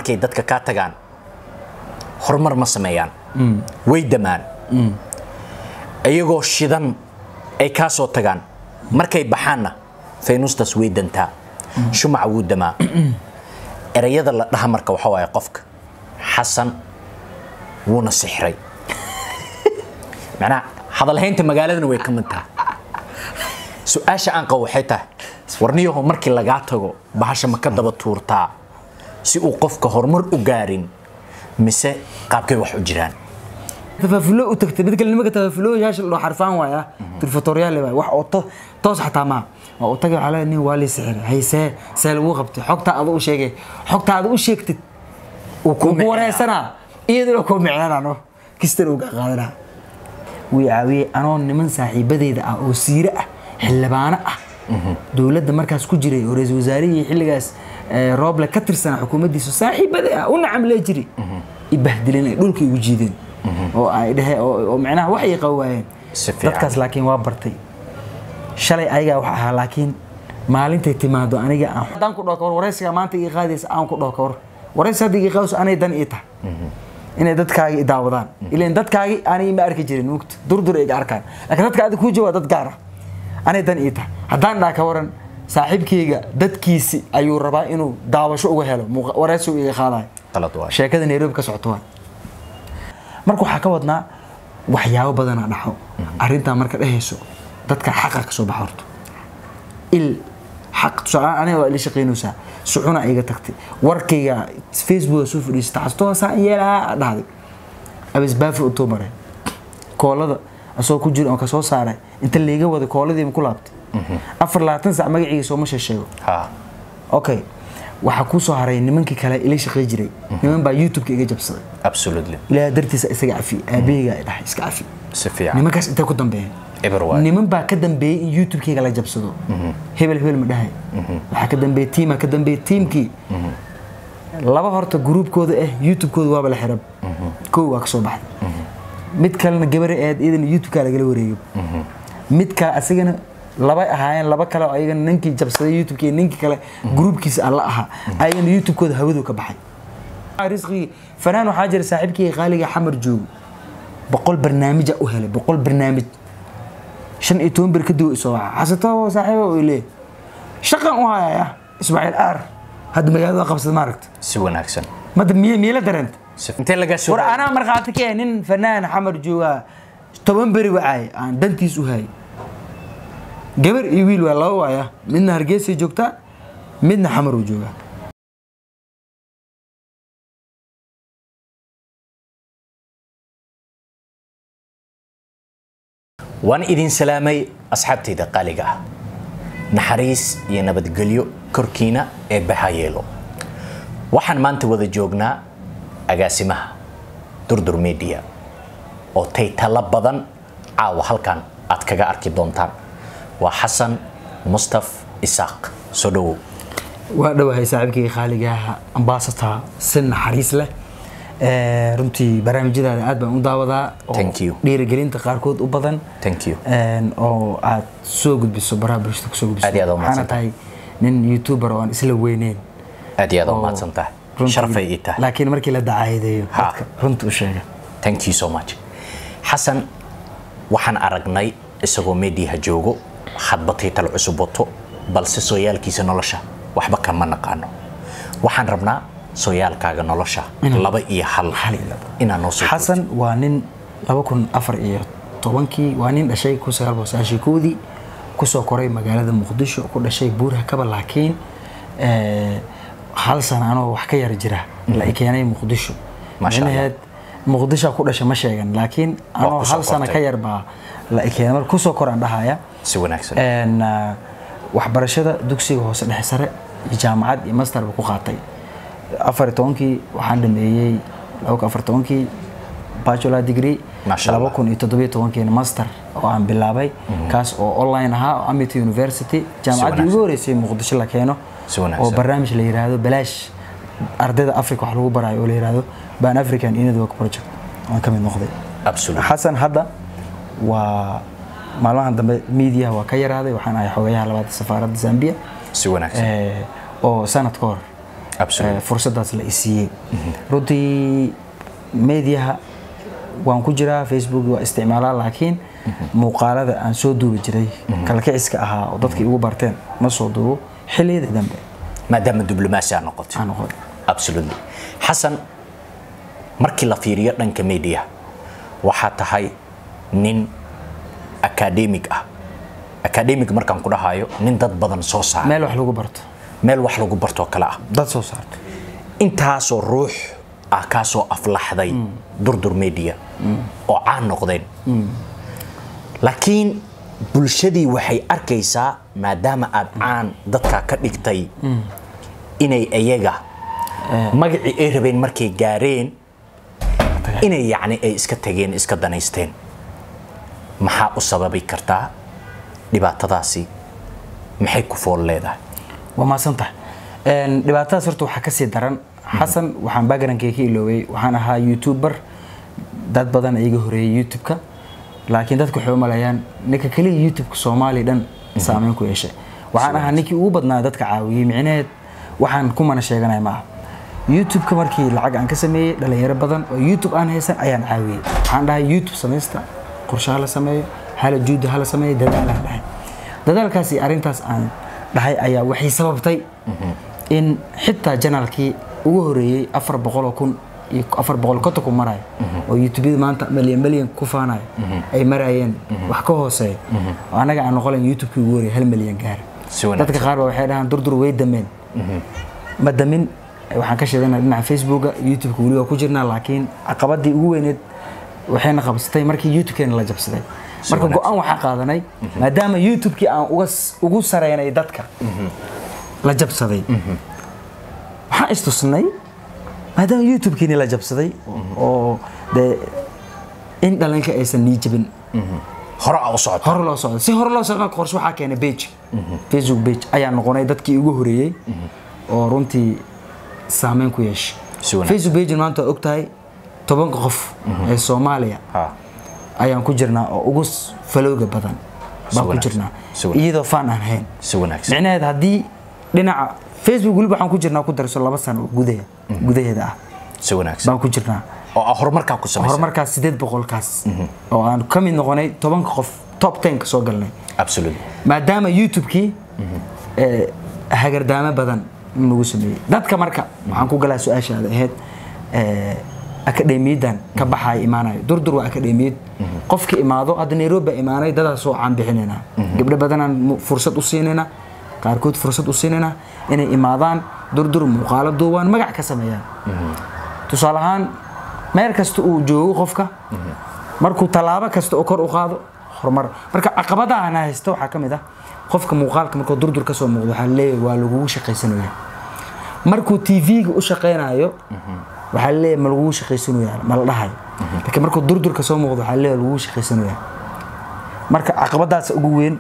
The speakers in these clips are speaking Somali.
markay dadka kaa tagaan horumar ma sameeyaan way damaan iyagoo shidan ay kaa soo tagaan markay baxaanna faynuustaas way dantaa shumaca wuu damaa erayada la dhaha marka waxa waaye qofka xasan wuuna sixray macnaha hadalhaynta magaaladana way ka mid tahay su-aasha aan qabo waxay tahay warniyaho markii lagaa tago bahasha ma ka daba tuurtaa si uu qofka horumar u gaarin mise qaabkay wax u jiraan tafaafulo u tagtay mid kale nimanka tafaafuloyaasha loo xarfaan waaya turfatoryaal waay wax oo to- toos xataa maa waa u tagay waxaa leeyahay nin waa lii sixir haysee see lagu qabtay xogtaa adu u sheegay xogtaa adu u sheegtid uu kugu wareysanaa iyaduna kuu micnanano kistan uu ka qaadanaa wuu caawiyey anoo niman saaxiibadeeda ah oo siire ah xildhibaano ah dowladda markaas ku jiray oo ra-iisul wasaarihii xilligaas eh, rooble ka tirsanaa xukuumaddiisa saaxiibada ah u nacamlee jiri ibahdileen ay dhulka igu jiideen oo ay dhehe oo oo macnaha wax ay qabi waayeen Si fiican. dadkaas laakiin waa bartay shalay ayagaa wax ahaa laakiin maalintay timaado aniga aan haddaan ku dhaho kawar waraysiga maanta ii qaadaysa aan ku dhaho kawar waraysi hadda ii qaadayso anay dan ii tahay inay dadkaagi i daawadaan ilan dadkaagi aanay ma arki jirin mugta durdur iga arkaan laakiin dadka adiga kuu jooga dad gaar ah anay dan ii tahay haddaan dhaha ka waran saaxiibkayga dadkiisi ayuu rabaa inuu daawasho uga helo muuqa- waraysi uu iga qaadayo qalad waay sheekada nairobi ka socoto waa marka waxaa ka wadnaa waxyaabo badanaa dhaxo arrintaa marka dhehayso dadka xaqa ka soo baxa horto il xaq tusaale aniga waa ila shaqaynaysaa sucuna iga tagtay warkayga facebooka soo fadhiista xastoosaa yeelaa dhahday abisbaafi utuu maray koolada asoo ku jira oo ka soo saaray inta layga wada kooladiima ku laabtay afar labaatan sac magaciisa sooma sheesheego ha okay waxaa kuu soo haray nimankii kale ila shaqay jiray niman baa youtube-ka iga jabsaday absolutely ilaaha dartiisa isaga cafi aabaheyga ay dhahay iska cafi si fiican nimankaas intay ku dambeeyeen eber waay niman baa ka dambeeyey in youtube-keyga la jabsado hebel hebel ma dhahay waxaa ka dambeeyey tiimaa ka dambeeyey tiimkii laba horta gruubkooda ah youtube-kooda waaba la xirab kow waa ka soo baxday mid kalena gabare eed iyadana youtube-kaa lagala wareegay mid kale asigana laba ahaayeen laba kale oo ayagana ninkii jabsaday youtube-kii ninkii kale gruubkiisa alla ahaa ayagana youtube-kooda hawadu ka baxay risqigii fanaan waxaa jira saaxiibkii qaaliga xamar joogo boqol barnaamija u helay boqol barnaamij shan iyo toban bir kadib isoo waxa xasatoo saaxiibo uu leeyahay shaqan u hayaya ismaaciil aar hadda magaalada qabsada maaragta si wanaagsan madda miye miila dareenta Si- intee lagaa soo war anaa markhaati ka ah nin fanaan xamar joogaa toban beri wacaay aan dantiis u hayay gabar iyo wiil waa laba waaya midna hargeysay joogtaa midna xamar uu joogaa waan idin salaamay asxaabtayda qaaliga ah naxariis iyo nabadgelyo korkiina ee baha yeelo waxaan maanta wada joognaa agaasimaha durdur media oo taytalo badan caawa halkan aad kaga arki doontaan waa xasan mustaf isaaq soo dhowow waa dhowahay saaxiibkii khaaligaha ambassador si naxariis leh Ee, runtii barnaamijyadaada aad baan u daawadaa oo Thank you. dhiirigelinta qaarkood u badan Thank you. Een, oo aad soo gudbiso baraha bulshada kusoo gudbiso Aad iyo aad u waxaana mahadsantahay. tahay nin youtuber oo aan isla weyneyn aad iyo aad u oo mahadsan tahay runtii- sharafay ii tahay laakiin markii la dacaayadeeyo Ha. dadka runta u sheega thank you so much xasan waxaan aragnay isagoo meediyaha joogo hadba taytal cusub wato balse sooyaalkiisa nolosha waxba kama naqaano waxaan rabnaa sooyaalkaaga nolosha laba iyo hal inaa noo soo xasan waa nin laba kun afar iyo tobankii waa nin dhashay kun sagaal boqol sagaashan iyo kowdii kusoo koray magaalada muqdisho ku dhashay buuraha kaba laakiin eh, hal sana anoo wax ka yar jira la i keenay muqdisho Masha Allah. Micnaheed, muqdisho ku dhashay ma sheegan laakiin anoo kusoo hal sana kortay. ka yar baa la i keenay marka kusoo koraan dhahaya si wanaagsan Een, ah, waxbarashada dugsiga hoose dhexe sare iyo jaamacad iyo master ba ku qaatay afar iyo tobankii waxaan dhameeyey laba kun afar iyo tobankii bachelor degree Masha Allah. laba kun iyo toddobiyo tobankiina master oo aan bilaabay kaas oo online ahaa oo amity university jaamacaddii wanaagsan. ugu horeysay muqdisho la keeno Si wanaagsan. oo barnaamij la yiraahdo balaash ardayda africa wax lagu barayo oo la yiraahdo ban african network project waan ka mid noqday absolutely xasan hadda waa maalmahan dambe media waa ka yaraaday waxaan ahay xogayaha labaad safaaradda zambia si wanaagsan Eh, oo sanad ka hor Absolutely. eh, fursadaas la isiiyey runtii mediaha waan ku jiraa facebook waa isticmaalaa laakiin muuqaalada aan soo duubi jiray kalkiciska ahaa oo dadka igu barteen ma soo duubo xilliyada dambe maadaama diblomaasi aad noqotay aan noqon absolutely xasan markii la fiiriyo dhanka media waxaa tahay nin academic ah academic markaan ku dhahayo nin dad badan soo saara meel wax lagu barto meel wax lagu bartoo kale ah dad soo saarto intaasoo ruux ah kaasoo aflaxday durdur media oo caan noqdeen laakiin bulshadii waxay arkaysaa maadaama aad caan dadka ka dhigtay inay iyaga magacii ay rabeen markay gaareen inay yacni ay iska tageen iska danaysteen maxaa u sababi kartaa dhibaatadaasi maxay ku fool leedahay waa mahadsantahay Een, dhibaatadaas horta waxaa kasii daran xasan waxaan backgroundkayga ka iloobay waxaan ahaa youtuber dad badan iga horeeyay youtube-ka laakiin dadku waxay u maleeyaan ninka keliya youtube-ka soomaaliya dhan saameyn ku yeeshay waxaan ahaa ninkii ugu badnaa dadka caawiyey micnaheed waxaan kumana sheeganaya ma aha youtube-ka markii lacag aan ka sameeyey dhalinyaro badan oo youtube aan haysan ayaan caawiyey waxaan dhahay youtube samaysta qorshe hala sameeyo hala juudi hala sameeyo dadaal aan dhahay dadaalkaasi arrintaas aan dhahay ayaa waxay sababtay in xitaa janaalkii ugu horeeyey afar boqol oo kun iyo afar boqol konton ku marayo oo youtubeyada maanta milyan milyan ku faanayo ay marayeen wax ka hooseeya oo annaga aan noqolen youtubekii ugu horeeyey hal milyan gaar Si wanaagsan. dadka qaar ba waxay dhahaan durdur way dameen ma damin waxaan ka sheeganaa dhinaca facebooka youtubeka weli waa ku jirnaa laakiin caqabadii ugu weyneed waxayna qabsatay markii youtube-keena la jabsaday marka wanaagsan. go-aan waxaan qaadanay maadaama youtube-kii aan uga s- ugu sareynay dadka la jabsaday waxaan istusnay maadaama youtube-kiini la jabsaday oo dee in dhalinka aysan nii jabin hore aa u socota hore loo socdo si hore loo socdo qorshe waxaa keenay page facebook page ayaa noqonay dadkii ugu horeeyey oo runtii saameyn ku yeeshay Si wanaagsan. facebook page maanta waa ogtahay tobanka qof ee soomaaliya Ha. ayaan ku jirnaa oo ugu s- falowga badan baan ku wanaagsan. jirnaa Si wanaagsan. iyadoo faan aan hayn si wanaagsan micnaheed haddii dhinaca facebook weliba waxaan ku jirnaa ku darso laba sano oo gudahe gudaheeda ah si wanaagsan baan ku jirnaa oo aa horumarkaa ku samaysa horumarkaas sideed boqolkaas oo aan ka mid noqonay tobanka qof top tenka soo galnay absolutely maadaama youtube-kii eh, hagardaamo badan nagu sameeyey dadka marka waxaan ku galaa su-aashaada ahayd eh, akademiyadan ka baxaya imaanayo durdur waa akademiyad qofka imaado hadda nairobi baa imaanay dadaa soo caan bixinaynaa gabdho badanaan mu- fursad u siinaynaa qaarkood fursad u siinaynaa inay imaadaan durdur muuqaalo duubaan magac ka sameeyaan tusaale ahaan meel kasta uu joogo qofka markuu tallaabo kasta oo kor u qaado horumar marka caqabadaha ana haysta waxaa ka mid ah qofka muuqaalka markuu durdur ka soo muuqdo waxaa leeyahay waa lagugu shaqaysanaya markuu tv-ga u shaqaynayo waxaa leeyahay ma lagugu shaqaysanaya ma la dhahayo laakiin markuu durdur ka soo muuqdo waxaa leeyahay lagugu shaqaysanaya marka caqabadaas ugu weyn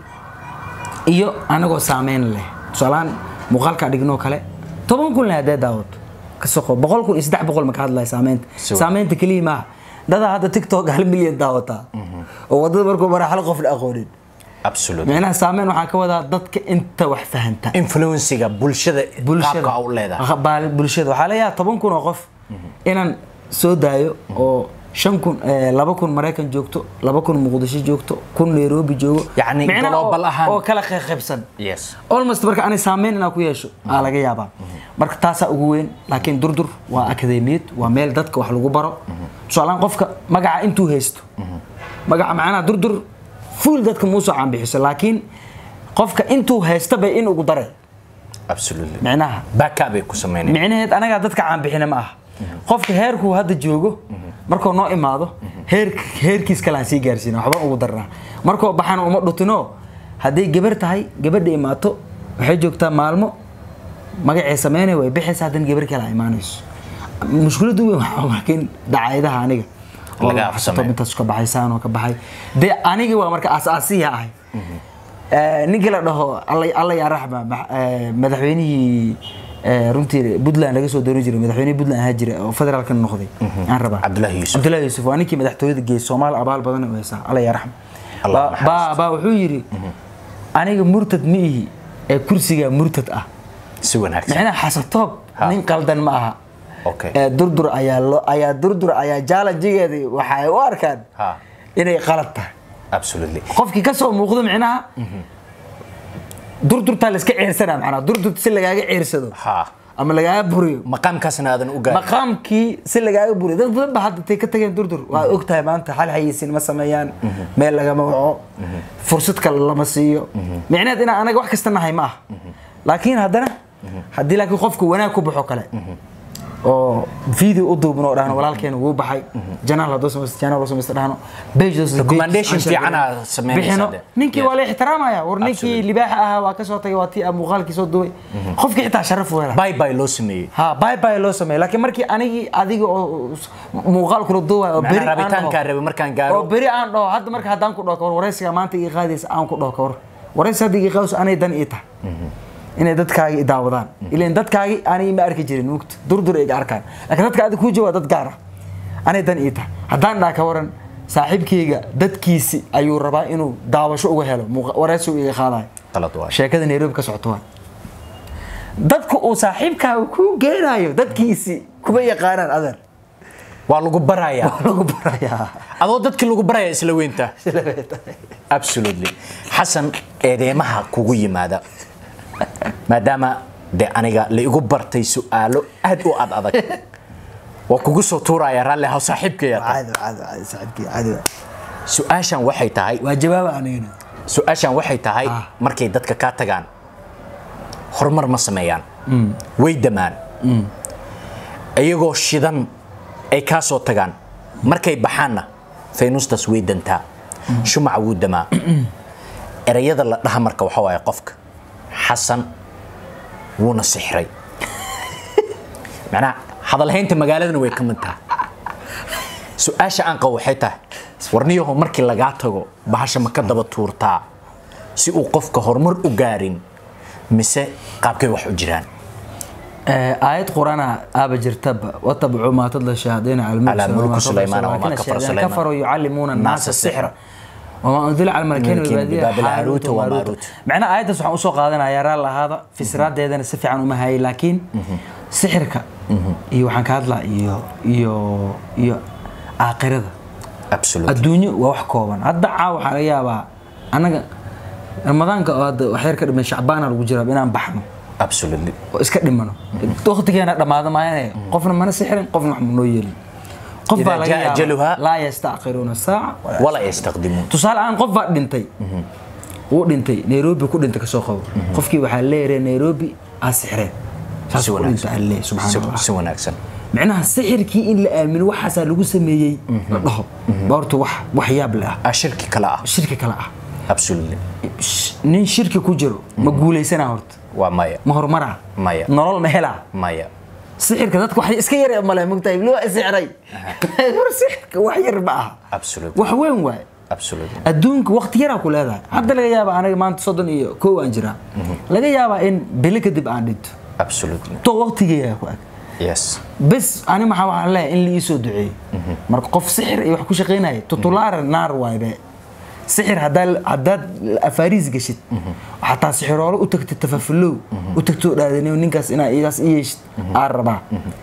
iyo anagoo saameyn leh tusaalahaan muuqaalkaa dhignoo kale toban kun leh haddee daawato ka soqo boqol kun iyo saddex boqol ma ka hadlaya saameynta Si wa- saameynta keliya maaha dadaa hadda tiktok hal milyan daawataa oo wadada markuu mara hal qof la aqoonin absolutely micnaha saameyn waxaa ka wadaa dadka inta wax fahanta influencega bulshada qaabka aa u leedahay Aqbaal- bulshada waxaa leeyahay toban kun oo qof inaan soo daayo oo shan kun eh, laba kun maraykan joogto laba kun muqdisho joogto kun nairobi joogo Yacni Micnaha oo- global ahaan. oo kala qaybsan yes almost marka ani saameyn inaa ku yeesho aa laga yaabaa marka taasaa ugu weyn laakiin durdur waa akademiyad waa meel dadka wax lagu baro tusaalahaan qofka magaca intuu haysto magaca macnaha durdur fuul dadka muusoo caanbixiso laakiin qofka intuu haysta bay in ugu dare absolutely micnaha backup bay ku sameynayaan micnaheed anagaa dadka caanbixina ma aha qofka heerkuu hadda joogo markuu noo imaado heer heerkiis kale aan sii gaarsiina waxbaan ugu darnaa markuu baxana uma dhutino hadday gabar tahay gabadha imaato waxay joogtaa maalmo magacay sameynaya way bixaysa haddana gabar kale ay imaanayso mushkiladdu weyn waxaa laakiin dacaayadaha aniga oo Laga wax afsameeyo. intaas ka baxaysaan oo ka baxay dee aniga waa marka asaasiya ahay Eh, ninkii la dhaho alla- alla yaa raxma ma- eh, madaxweynihii eh, runtii puntland laga soo dooni jiray madaxweynihii puntland ahaa jira oo federaalka noqday aan rabaa Cabdullaahi Yuusuf. cabdullaahi yuusuf waa ninkii madaxtooyada geeyey soomaal abaal badan u haysaa alla yaa raxma Allah Baa- naxariisto. baa baa wuxuu yidhi aniga murtad ma ihi ee kursiga murtad ah si wanaagsan micnaha xasatoob Ha. nin qaldan ma aha okay ee durdur ayaa loo ayaa durdur ayaa jaalanjigeedii waxay u arkaan ha inay qalad tahay absolutely qofkii ka soo muuqdo micnaha durdurtaa la iska ceersana macnaha durdurta si lagaaga ceersado ha ama lagaaga buriyo maqaamkaasna aadan u gaarin maqaamkii si lagaaga buriyo dad badan ba hadda tay ka tageen durdur waa og tahay maanta hal xayeysiin ma sameeyaan meel lagama waco fursad kale lama siiyo micnaheed inaan anaga wax kasta nahay ma aha laakiin haddana haddii laakiin qofku wanaag ku baxo kale oo video u duubno oo dhahno walaalkeena wuu baxay janaal hadduu samaysto janaal loo samaysto dhahno page hadduu samaysto, Recommendation page fiican aan aad samaynaysaa bixino. dee. ninkii Yes. waa la ixtiraamaya war ninkii Absolutely. libaaxa ahaa waa ka soo tagay waa tii muuqaalkii soo duubay qofkii xitaa sharaf u hela bye bye loo sameeyey ha bye bye loo sameeyo laakiin markii anigii adiga oo muuqaal kula duubayo oo beri macnaa aan rabitaankaa dhaho rabe markaan oo gaaro beri aan dhaho hadda marka haddaan ku dhaho kawar waraysiga maanta ii qaadaysa aan ku dhaho kawar waraysi hadda ii qaadayso anay dan ii tahay inay dadkaagi i daawadaan ilan dadkaagi anay ma arki jirin mugta durdur iga arkaan laakiin dadka adiga kuu jooga dad gaar ah anay dan ii tahay haddaan dhaha ka waran saaxiibkayga dadkiisi ayuu rabaa inuu daawasho uga helo muuqa- waraysi uu iga qaadayo qalad waay sheekada nairobi ka socoto waa dadku uu saaxiibkaaga kuu geenayo dadkiisi kuma yaqaanaan adeer waa lagu barayaa waa lagu barayaa adoo dadkii lagu baraya isla weynta absolutely xasan eedeemaha kugu yimaada maadaama de aniga la igu bartay su-aalo aad u ad adag waa kugu soo tuuraya raalli haw saaxiibkaya caadi caadi caadi saaxiibkii caadi waa. su-aashan waxay tahay waa jawaaba anigana su-aashan waxay tahay Ah. markay dadka kaa tagaan horumar ma sameeyaan way damaan iyagoo shidan ay kaa soo tagaan markay baxaanna faynuustas way dantaa shumaca wuu damaa erayada la dhaha marka waxa waaye qofka xasan wuuna sixray macnaha hadalhaynta magaaladana way ka mid tahay su-aasha aan qabo waxay tahay warniyaho markii lagaa tago bahasha ma ka daba tuurtaa si uu qofka horumar u gaarin mise qaabkay wax u jiraan aayad qurana aaba jirtaba watabcu maa tadla shayaadiina Calaa mulki Sulaymaana wamaa kafara Sulaymaan. kafaruu yucallimuuna Naasa annaasa sixra. sixra wamaa unzila cala malakayn Malakayn bibaadiya bibaabil haaruuta haaruuta wa wamaaruuta maaruuta. macnaha aayaddaas waxaan usoo qaadanaya raal lahaada fisraadeedana si fiican uma hayay laakiin sixirka iyo waxaan ka hadlaa iyo iyo iyo aakhirada absolutely adduunyo waa wax kooban hadda caa waxaa laga yaabaa annaga ramadaanka oo hadda wax yar ka dhiman shacbaana lagu jiraa inaan baxno absolutely oo iska dhimano waqtigeena dhammaado maayane qofna mana sixrin qofna wax manoo yeelin qof Idaa baa laga jaa yaabaa ajaluhaa. laa yastaakiruuna saaca walaa- wala yastaqdimuun tusaale ahaan qof baa dhintay wuu dhintay nairobi ku dhintay kasoo qabo qofkii waxaa leeyahay nairobi aa sixreen saas si ku dhintay aa leeyahay subxaana si allah si wanaagsan micnaha sixirkii in la aamino waxaasaa lagu sameeyey la dhaho baa horta wax wax yaab le ah ah shirki kale ah shirki kale ah absolutely Sh- nin shirki ku jiro ma guulaysanaa horta waa maya ma horumaraa Maya. nolol ma helaa maya sixirka dadku wax iska yar male mugtahay loo sixray hor sixirka wax yar ma aha absolutely wax weyn waaye absolutely adduunka waqti yaraa ku leedahay hadda laga yaaba aniga maanta soddon iyo kow aan jiraa laga yaabaa in bilo kadib aan dhinto absolutely to waqtigeeyaa ku ag yes bes ani maxaa waxaan leeyahay in la ii soo duceeyo marka qof sixir iyo wax ku shaqaynaya tutulaara naar waaybe sixir haddaa haddaad afaariis gashid xataa sixiroolo u tagtid tafafulow u tagtoo dhaadaniyo ninkaas inaa igaas i yeeshid aan rabaa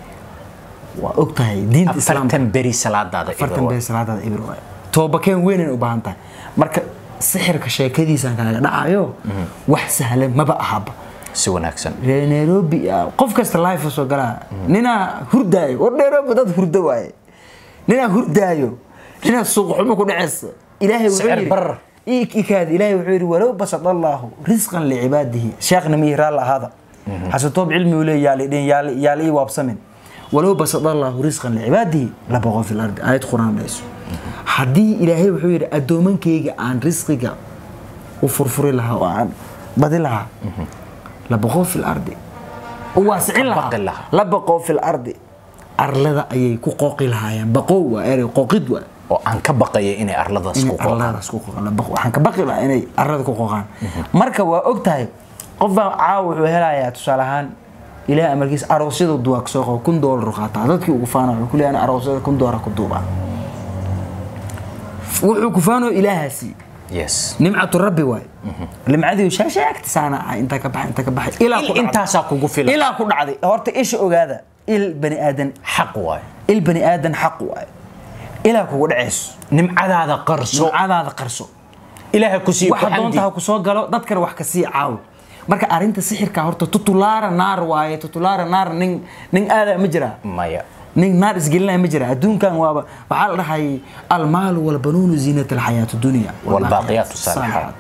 waa og tahay diinta islaamka afartan beri salaadaada afartan Ibro. bee salaadaada ibir waaye toobakeen weynay u baahan tahay marka sixirka sheekadiisaan kaaga dhacayo wax sahlan maba ahaba si wanaagsan reer nairobi ah, qof kasta life soo galaa ninaa hurdaayo war nairobi dad hurdo waaye ninaa hurdaayo ninaa suuq xumo ku dhaceysa ilaahay wuxuu Sicir yidhi barar. ikaad ilaahay wuxuu yidhi walow basad allaahu risqan licibaadihi sheekhna miyi raal ahaada xasatoob cilmi uu leeya yaali yaala ii waabsamin walow basad allaahu risqan licibaadihi labaqo fi lardi aayad quraan dhayso haddii ilaahay wuxuu yidhi addoomankayga aan risqiga u furfuri lahaa oo aan badi lahaa labaqoo fi lardi u waasicin Baqi lahaa lahaa. labaqoo fi lardi arlada ayay ku qooqi lahaayeen baqow waa erey qooqid waa oo aan ka baqaya inay arladaas inay ku qooqaan arladaas ku qooqaan La baq- waxaan ka baqi lahaa inay arlada ku qooqaan marka waa og tahay qof baa caawa wuxuu helayaa tusaale ahaan ilaah amarkiisa aroosyada duwaa kasoo qabo kun doolar u qaataa dadkii ugu faana wuxuu ku leeyahay aroosyada kun doolar ku duubaa wuxuu ku faanoo ilaahaasi yes nimcatu rabbi waay nimcadii shaashaagtisaana ah intaa ka baxay intaa ka baxay ilaa ku Il dhacday. intaasaa kugu filan ilaa ku dhacday horta isha ogaada il bani aadan xaq waay il bani aadan xaq waay ilaa kugu dhacayso nimcadaada qarso sumcadaada qarso ilaaha ku siiyo ku waxa doonta ha xamdi ku soo galo dadkana wax ka sii caawi marka arrinta sixirka horta tutulaara naar waaye tutulaara naar nin nin aadaa ma jiraa maya nin naar isgelinaya ma jira adduunkan waaba waxaa la dhahay almaalu walbanuunu ziinat alxayaat dunya Walbaaqiyaatu saalihaat.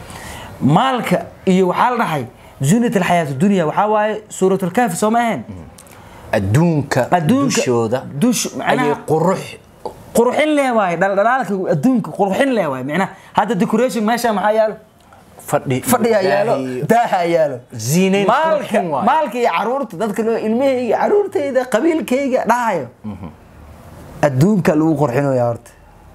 maalka iyo waxaa la dhahay ziinat alxayaat dunya waxaa waaye suuratlkaafi soo ma ahayn adduunka Adduunka- dushooda dush- macnaha- ayay qurux qurxin lee waaye dhaldhalaalka adduunka qurxin lee waaye macnaha hadda decoration meesha maxaa yaalo fadhi fadhiga yaalo ilaahay- daaha yaalo Ziinayn maalka qurxin waaye. maalka iyo caruurta dadka loo ilmahayga caruurtayda qabiilkayga dhahayo adduunka lagu qurxinaya horta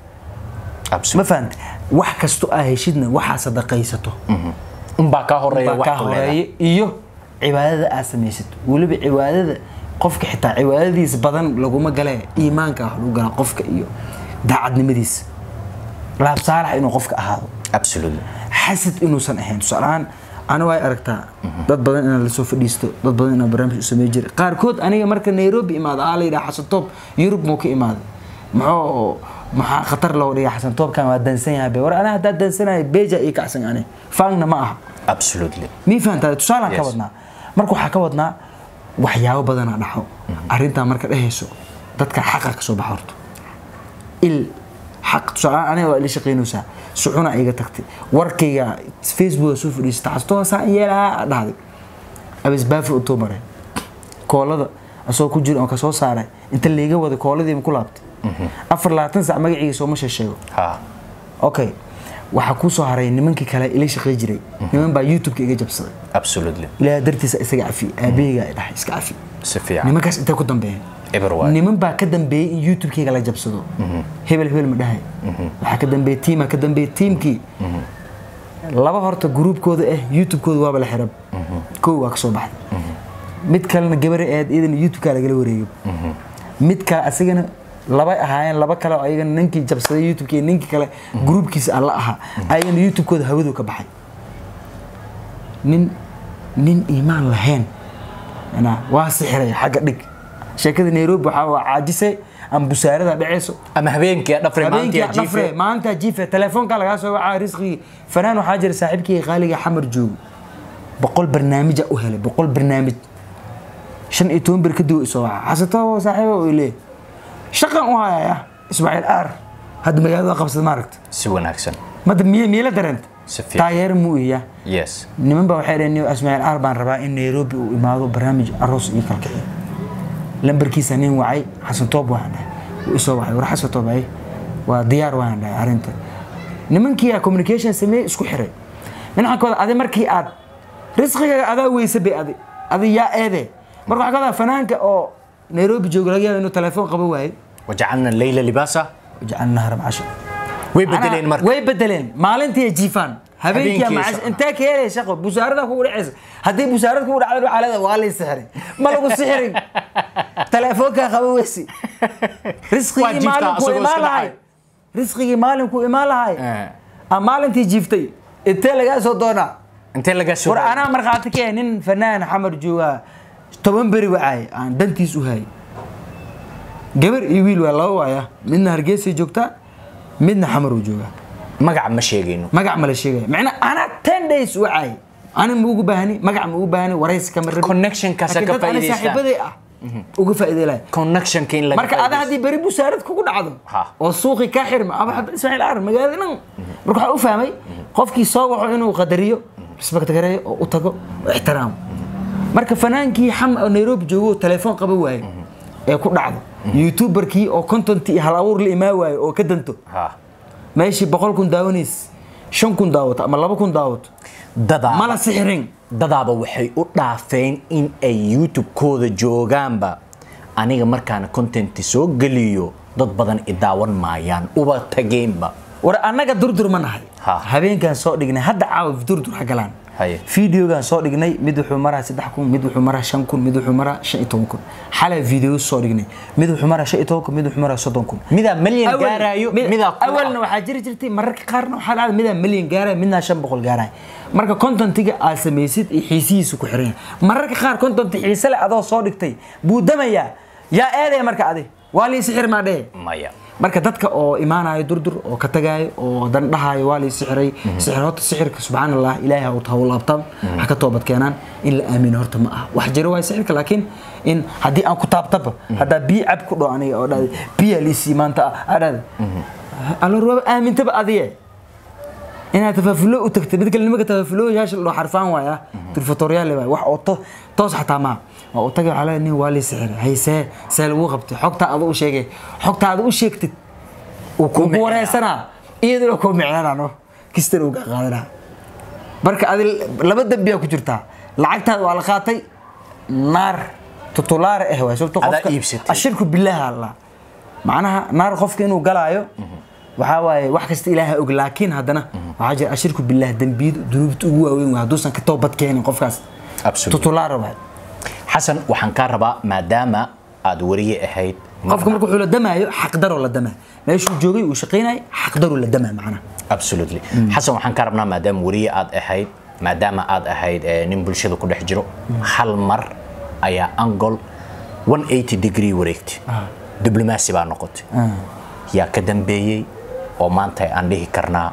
ma Absolute. fahanta wax kasto aa heshidna waxaa sadaqaysato unbaa kaa horeeya baa wax kaa ku leedahay. horeeya iyo cibaadada aad samaysato weliba cibaadada qofka xitaa cibaadadiisa badan laguma gale iimaanka ah lagu galaa qofka iyo daacadnimadiisa laab saalax inuu qofka ahaado Absolutely. xasad inuusan ahayn tusaalahaan ana way aragtaa dad badan inaan lasoo fadhiisto dad badan inaan barnaamij u samey jiray qaarkood aniga marka nairobi imaado aa la yidhaha xasan toob yurub muu ka imaaday maxoo maxaa khatar loo dhiga xasan toobkan waa dansan yahay be war anaa haddaa dansanahay beja ii kacsan ane faangna ma aha Absolutely. mii fahantaa tusaalaan ka Yes. wadnaa marka waxaa ka wadnaa waxyaabo badanaa dhaxo arrintaa marka dhehayso dadka xaqa ka soo baxa horto il xaq tusaale aniga waa ila shaqaynaysaa suxuna iga tagtay warkayga facebook soo fadhiisata xastoo saan yeelaa dhahday abisbaafi u maray koolada asoo ku jira oo kasoo saaray inta layga wada kooladiima ku laabtay afar labaatan sac magaciiga sooma sheego Ha. okay waxaa kuu soo haray nimankii kale ila shaqay jiray niman baa youtube-ka iga jabsaday Absolutely. ilaaha dartiisa isaga cafi aabaheyga ay dhahay iska cafi Si fiican. nimankaas intay ku dambeeyeen Eber waay. niman baa ka dambeeyey in youtube-kayga la jabsado hebel hebel ma dhahay waxaa ka dambeeyey tiimaa ka dambeeyey tiimkii laba horta gruubkooda ah youtube-kooda waaba la xirab kow waa ka soo baxday mid kalena gabare aad iyadana youtube-kaa lagala wareegay mid kale asagana laba ahaayeen laba kale oo ayagana ninkii jabsaday youtube-kii ninkii kale gruubkiisa alla ahaa ayagana youtube-kooda hawadu ka baxay nin nin iimaan lahayn Macnaa, waa sixiray xagga dhig sheekada nairobi waxaa waa caajisay ama busaarada dhaceyso ama habeenkii aad dhafray habeenkii maantii aad dhafre jiifay. maanta jiife telefoonka lagaa soo wacaa risqigii fanaan waxaa jira saaxiibkii qaaliga xamar joogo boqol barnaamija u helay boqol barnaamij shan iyo toban bir kadib isoo waca xasatoo saaxiibo uu leeyahay shaqan u hayaya ismaaciil aar hadda magaalada waa qabsada maaragta si wanaagsan mada miye miila dareenta Si fiican. taageero muu iya yes niman baa waxay dhaheen ismaaciil aar baan rabaa in nairobi uu imaado barnaamij aroos iyo kalkiciyo lambarkiisa nin wacay xasan toob waan dhahay wuu isoo wacay war xasan toob ay waa diyaar waan dhahay arrinta nimankii aa communication sameeyey isku xiray dhinaca kooda adi markii aad risqigaaga adaa weyse bay adi adi yaa eede marka waxaa ka wadaa fanaanka oo nairobi jooga laga yaabo inuu telefoon qaban waayo wajacalna leyla libaasa wajacalna haram casho way bedeleen marka way bedeleen maalintii ay jiifaan habeenkii Habeenkii ama shaqo. intee ka helay shaqo busaarada kugu dhacaysa haddii busaarada kugu dhacdo waxaa leedahay waa lay sixiray ma lagu sixirin telefoonkaa qaba weysi Waa risqigii jiiftaa maalinkuu asagoo imaan iska lahay dhacay. risqigii maalinkuu imaan lahay Eh. ama maalintii jiiftay intee lagaa soo doonaa intee lagaa soo war anaa markhaati ka nin fanaan xamar joogaa toban beri wacay aan dantiis u hayay gabar iyo wiil waa laba waaya midna hargeysay joogtaa midna xamar uu joogaa magac ma sheegayno magac ma la sheegaya macnaa anaa ten days wacay ani ma ugu baahni magac ma ugu baahni waraysi kama rabi Connectionkaasa ka Laakiin dad ani faa'iidaystaan. saaxiibaday ah uga faa'iideylaya connectionka in laga marka ada faa'iidaysto. haddii beri busaarad kugu dhacdo Ha. oo suuqi kaa xirma ama hadda ismaaciil aar magaalada dhan marka waxaa u fahmay qofkii soo waco inuu qadariyo respect gareeyo oo u tago oo ixtiraamo marka fanaankii xam oo nairobi joogo oo telefoon qaba waaye ee ku dhacdo youtuberkii oo content iyo hal abuur la imaa waayo oo ka danto Ha. meeshii boqol kun daawanays shan kun daawato ama laba kun daawato dadaaba mala sixirin dadaaba waxay u dhaafeen in ay youtube-kooda joogaanba aniga markaana contenti soo geliyo dad badan i daawan maayaan uba tageenba war annaga durdur ma nahay Ha. habeenkan soo dhignay hadda caawa durdur ha galaan Haye. fideogan soo dhignay mid wuxuu maraa saddex kun mid wuxuu maraa shan kun mid wuxuu maraa shan iyo toban kun xalay video soo dhignay mid wuxuu maraa shan iyo toban kun mid wuxuu maraa soddon kun midaa malyan Awal- gaarayo mid- midaa kun ah. awalna waxaa jiri jirtay mararka qaarna waxaa dhacda midaa milyan gaaraya midnaa shan boqol gaaraya marka contentiga aad samaysid iyo xiisihiisu ku xiran yahay mararka qaar content xiise leh adoo soo dhigtay buu damayaa yaa eedaya marka adi waa lii sixir maa dhehe maya marka dadka oo imaanayo durdur oo ka tagaayo oo dan dhahayo waa lii sixiray sixir horta sixirka subxaan allah ilaahay ha u taha u laabtaan ha ka toobad keenaan in la aamino horta ma aha wax jiro waay sixirka laakiin in haddii aan ku taabtaba haddaa biyo cab ku dho aniga oo dhahday biya liisii maanta ah aa dhahday alor waaba aamintaba adiye inaad tafaafulo u tagtay mid kale nimanka tafaafulooyaasha la dhao xarfaan waaya turfatoryaale waay wax oo to- toos xataa maa waa u tagay waxaa leeyahay nin waa lii sixir haysee see lagu qabtay xogtaa adu u sheegay xogtaa adu u sheegtid uu kugu micnaa. wareysanaa iyaduna kuu micnanano kistan uu ka qaadanaa marka adi laba dembiyaa ku jirtaa lacagtaada waa la qaatay naar tutulaare eh waay sababto Adaa qofka iibsatay. ashirku billaha allah macnaha naar qofka inuu galaayo waxaa waaye wax kasta ilaaha og laakiin haddana waxaa jira ashirku billah dembiyada dunuubta ugu waaweyn waay hadduusan ka toobad keenin qofkaas Absolutely. tutulaare waay xasan waxaan kaa rabaa maadaama aad wariye ahayd qofka marka wuxuu la damaayo xaqdaroo la damaa meeshuu joogay uu shaqaynayay xaqdaruu la damaa macnaha absolutely xasan waxaan ka rabnaa maadaama wariye aad ahayd maadaama aad ahayd eh, nin bulshada ku dhex jiro hal mar ayaa angol 180 degree wareegtay diblomaasi baa noqotay yaa ka dambeeyey oo maanta aan dhihi karnaa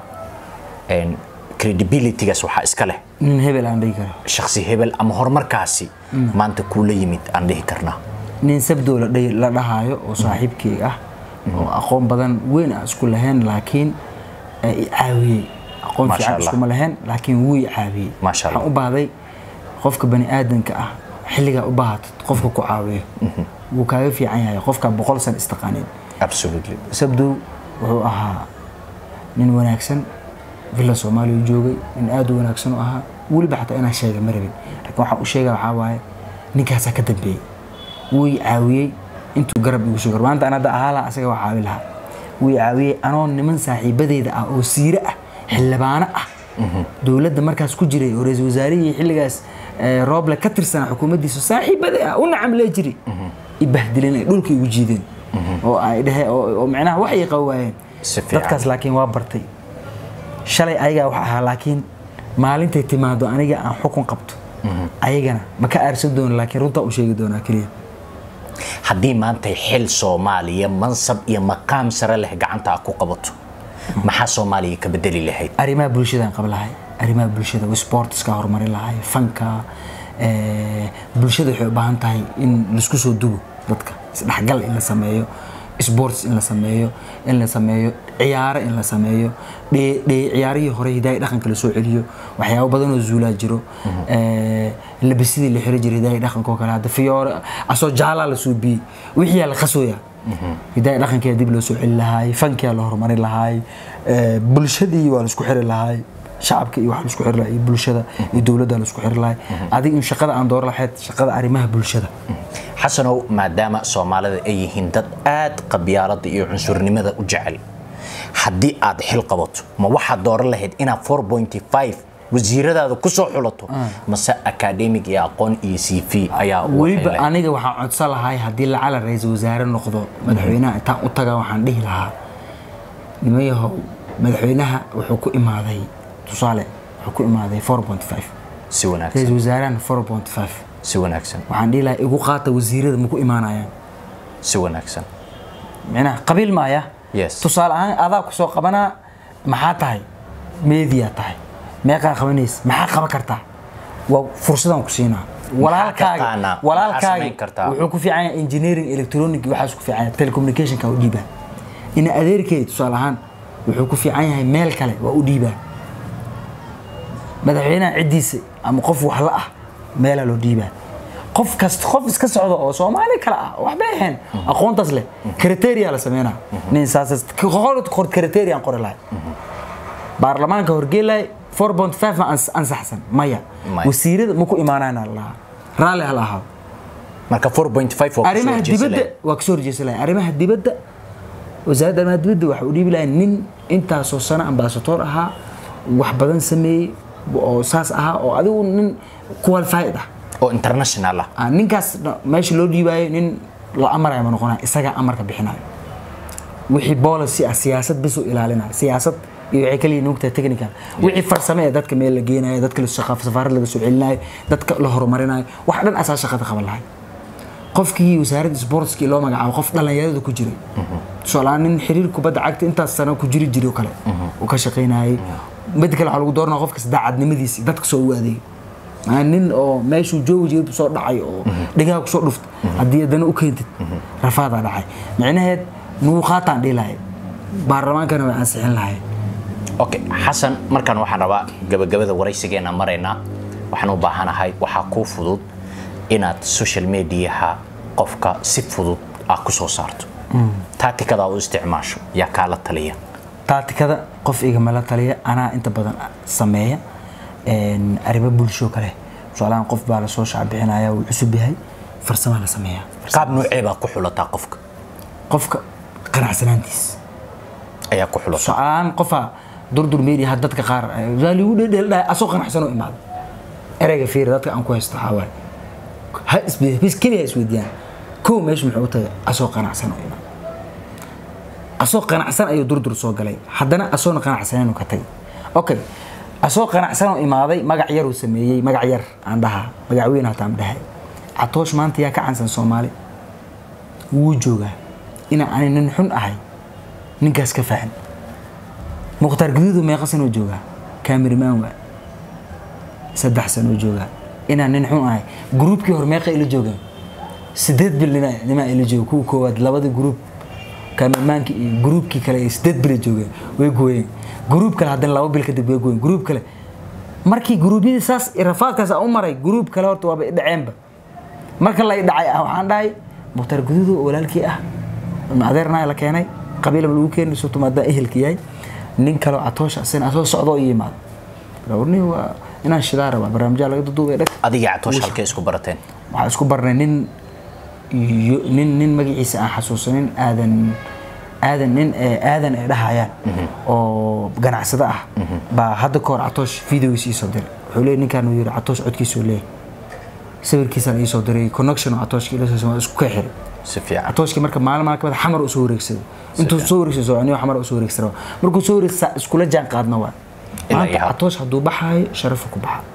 en, credibilitygaas waxaa iska leh nin hebel aan dhihi karo shakhsi hebel ama horumarkaasi maanta kuula yimid aan dhihi karnaa nin sabdow la dhahi- la dhahaayo oo saaxiibkeyga ah oo aqoon badan weyn aan isku lahayn laakiin ee i caawiyey aqoon Masha fiican Allah. iskuma lahayn laakiin wuu i caawiyey Masha Allah. waxaan u baahday qofka bani aadanka ah xilligaa u baahatid qofka ku caawiyo wuu kaaga fiican yahay qofka boqol san istaqaanin absolutely sabdow wuxuu ahaa nin wanaagsan villa soomaaliya u joogay nin aad u wanaagsan u ahaa weliba xataa inaan sheega ma rabin laakiin waxaan u sheega waxaa waaye ninkaasaa ka dambeeyey wuu i caawiyey intuu garab igu sugar maanta anada ahaa laha asaga waa caawi lahaa wuu i caawiyey anoo niman saaxiibadeyda ah oo siire ah xildhibaano ah dowladda markaas ku jiray oo ra-iisul wasaarihii xilligaas eh, rooble ka tirsanaa xukuumaddiisa saaxiibadii ah u nacam lee jiri i bahdileen ay dhulka igu jiideen oo ay dhehe oo oo macnaha wax ay qawaayeen Si fiican. dadkaas laakiin waa bartay shalay ayagaa wax ahaa laakiin maalintay timaado aniga aan xukun qabto ayagana ma ka aarsan doono laakiin runtaa u sheegi doonaa keliya haddii maanta xil soomaaliya mansab iyo maqaam sare leh gacanta aad ku qabato maxaa soomaaliya ka bedeli lahayd arrimaha bulshadaan qaba lahay arrimaha bulshada sportska horumarin lahay fanka eh, bulshada waxay u baahan tahay in laisku soo dubo dadka isdhexgal in la sameeyo sports in la sameeyo in la sameeyo ciyaaro in la sameeyo dhee- dhee- ciyaarihii hore hidaaya dhaqanka la soo celiyo waxyaabo badan oo zuulaa jiro Eh, labisidii la xiri jiray hidaaya dhaqanka oo kale hadda fiyoore asoo jaalaa la suubiyey wixiyaa la qasooyaa hidaaya dhaqankeeda dib loo soo celi lahaay fankiyaa la horumarin lahaay eh, bulshadii waa la isku xiri lahaay shacabka iyo waxa la isku xiri lahaa iyo bulshada iyo dowladda la isku xiri lahaay adiga in shaqada aan dooran lahayd shaqada arrimaha bulshada xasanow maadaama soomaalida ay yihiin dad aad qabyaalada iyo cunsurnimada u jecel haddii aad xil qabato ma waxaad dooran lahayd inaad 4.5 wasiiradaada ku soo xulato mase academic iyo aqoon iyo c v ayaa u weliba waxay lahayd? aniga waxaan codsan lahay haddii lacala ra-iisul wasaare noqdo madaxweynaha intaan u taga waxaan dhihi lahaa nimayahow madaxweynaha wuxuu ku imaaday tusaale wuxuu ku imaaday 4.5 si wanaagsan ra-iisul wasaarahana 4.5 si wanaagsan waxaan dhihi lahaa igu qaata wasiirada ma ku imaanayaan si wanaagsan micnaha qabiil maaya Yes. tusaale ahaan adaa ku soo qabanaa maxaa tahay meediyaa tahay meeqaa qabanaysa maxaa qaban kartaa waa fursadaan ku siinaa walaalkaaga taqaanaa? Maxaa walaalkaaga samayn kartaa? wuxuu ku fiican yahay engineering electronic iyo waxaas ku fiican yahay telecommunicationka u dhiibaa ina adeerkeeda tusaale ahaan wuxuu ku fiican yahay meel kale waa u dhiibaa madaxweynaha ciddiisa ama qof wax la ah meelaa loo dhiibaa qof kasta qof iska socda oo soomaali kale ah waxbay ahayn aqoontaas leh kriteria la sameynaa nin saas qor kriterian qori lahay baarlamaanka horgeelay 4.5 ma ans- ansaxsan maya Maya. wasiirada ma ku imaanayna lahaa raalli ha la ahaado marka 4.5 waa arrimaha dibadda waa kasoo horjeesa lahay arrimaha dibadda wasaaradda arrimaha dibadda waxa u dhiibi lahay nin intaasoo sano ambaasatoor ahaa wax badan sameeyey oo saas ahaa oo adigu nin qualified ah oo international ah Ah, ninkaas na- meesha loo dhiibaayo nin la amarayo ma noqonayo isagaa amarka bixinayo wixii policy ah siyaasad bis u ilaalinayo siyaasad iyo waxay kaliya nuugtahay technical wixii farsame ee dadka meel la geenayo dadka la shaqaa safaarad laga soo celinayo dadka la horumarinayo wax dhan asaa shaqada qaban lahay qofkii wasaaradda sportskii loo magacaabo qof dhallinyarada ku jiray tusaaleaan nin xiriir kubadda cagta intaas sano ku jiri jiray oo kale uu ka shaqaynayay mid kale waxaa lagu dooranaa qofkas daacadnimadiisi dadka soo u adeegay Maa nin oo meeshuu joogi jiray soo dhacay oo dhigaha kusoo dhuftay haddii haddana u keentid rafaadaa dhacay micnaheed nuuqaataan dhihi lahay baarlamaankana way ansixin lahay okay xasan markaan waxaan rabaa gabagabada waraysigeena maraynaa waxaan u baahanahay waxaa kuu fudud inaad social mediaha qofka si fudud ah ku soo saarto tacticada u isticmaasho yaa kaala taliya taatikada qof igamala taliya anaa inta badan sameeya een, arrimo bulsho kale tusaalahaan qof baa lasoo shacbixinaya wuu cusub yahay farsamaa la sameeyaa qaab noocee baa ku xulataa qofka qofka qanacsanaantiis ayaa ku xulata tusaalahaan qofaa durdur media had dadka qaar eh, waa ligu dhedhel dhahay asoo qanacsan oo imaada ereyga fiir dadka aan ku haysto waxaa waaye ha isbe- bis keliya ha isweydiiyaan kow meesha muxuu u tagay asoo qanacsan oo imaada asoo qanacsan ayuu durdur soo galay haddana asoona qanacsaneen ka tagay okay asoo qanacsan oo imaaday magac yar uu sameeyey magac yar aan dhahaa magac weyn hataa aan dhahay catoosh maanta yaa ka cansan soomaali wuu joogaa inaan ani nin xun ahay ninkaas ka fahan mukhtaar guduudu meeqa sanoo joogaa kaamirimaan waa saddex sanoo joogaa inaan nin xun ahay gruubkii hore meeqa ila joogaan sideed bil nina nimaa ila jooga kuwa koowaad labada gruub kaamirimaanki iyo gruubkii kale ay sideed bila joogeen way gooyeen gruub kale haddana laba bil kadib way gooyeen gruub kale markii gruubyadii saas iyo rafaadkaas aan u maray gruub kale horta waaba idhaceenba marka la idhacay ah waxaan dhahay mukhtaar guduudu oo walaalkii ah adeerna la keenay qabiilaba lagu keenay surtu maadaan ehelka yahay nin kaleo catoosha asina asoo socdo oo ii yimaado warni waa inaan shidaa rabaa barnaamijyaa laga duduubay dhag adiga catoosh halkee isku barateen waxaan isku barnay nin yo- nin nin magaciisa aan xasuusanin aadan aadan nin ee aadan ay dhahayaan oo ganacsado ah baa hadda ka hor catoosh videogiisa iisoo diray wuxuu leeyahy ninkaan uu yidhi catoosh codkiisuu leeyahy sawirkiisaan iisoo diray connection oo catooshka ila soo isku ka xiray si fiican catooshka marka maalin maalin kamid xamar usoo wareegsaday intuu soo wareegsado soconiyo xamar usoo wareegsada markuu soo wareegsa iskula jaan qaadna waa Ilaa maanta iyo hadda. catoosh hadduu baxaayo sharafu ku baxa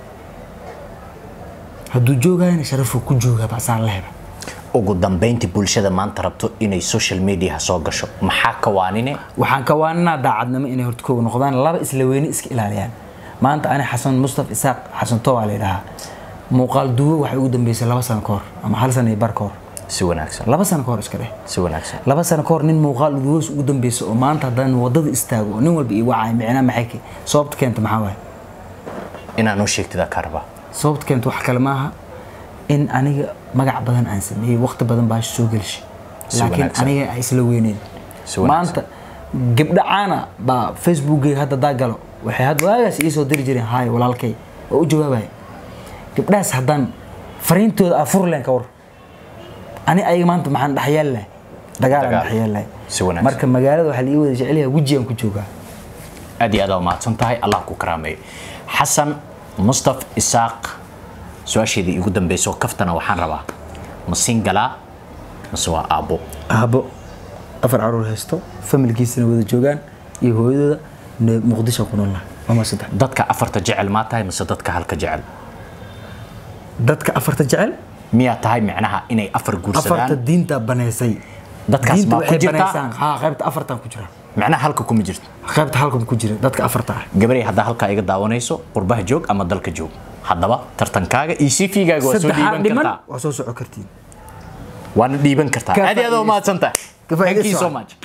hadduu joogayana sharafu ku joogaa baasaan la heba ugu dambayntii bulshada maanta rabto inay social media soo gasho maxaa ka waanine waxaan ka waaninaa daacadnimo inay horta kooga noqdaan laba isla weyne iska ilaaliyaan maanta ani xasan mustaf isaaq xasan tobaa la yidhahaa muuqaal duwo waxay ugu dambeysay laba sano ka hor ama hal sano iyo bar ka hor si wanaagsan laba sano ka hor iska dheh si wanaagsan laba sano ka hor nin muuqaal duwoos ugu dambeysa oo maanta haddaan wadada istaago oo nin walba ii wacay micnaa maxay ke sababta keenta maxaa waaye inaa noo sheegtida ka rabaa sababta keenta wax kale maaha in aniga magac badan aan sameeyey waqti badan baa soo gelshay Si laakiin wanaagsan. aniga ay isla weyneen Si wanaagsan. maanta gabdha caana baa facebookgayga hadda daa galo waxay had waagaas ii soo diri jireen haay walaalkay oo u jawaabaya gabdhahaas haddaan fariintooda aa furleen ka war ani ayaga maanta maxaan dhexyaal lahay dagaal aan Dagaal. dhexyaal lahay Si wanaagsan. marka magaalada waxaa la ii wada jecel yahay wejigaan ku joogaa aad iyo aad aa mahadsan tahay allah ku karaameeyo xasan mustaf isaaq su-aasheedii igu dambeysoo kaftana waxaan rabaa ma singalaa mase waa aabbo aabbo afar caruur haysto familkiisana wada joogaan iyo hooyadooda ne- muqdisho ku nool ama saddex dadka afarta jecel maa tahay mase dadka halka jecel dadka afarta jecel miyaa tahay micnaha inay afar afarta guursadaan diinta baneysay Dadkaas Diinta baa ku waxay jirta? baneysaan haa qaybta afartan ku jira micnaha halka kuma jirto qaybta halkan ku jira dadka afarta ah gabaray haddaa halkaa iga daawanayso qurbaha joog ama dalka joog haddaba tartankaaga iyo cv-gaaga waa soo saddexaa dhiiban dhiman kartaa waa soo soco kartiin waana dhiiban kartaa Ka aad iyo aad aa faa'iidayso. mahadsan tahay Ka thank you faa'iidayso. so much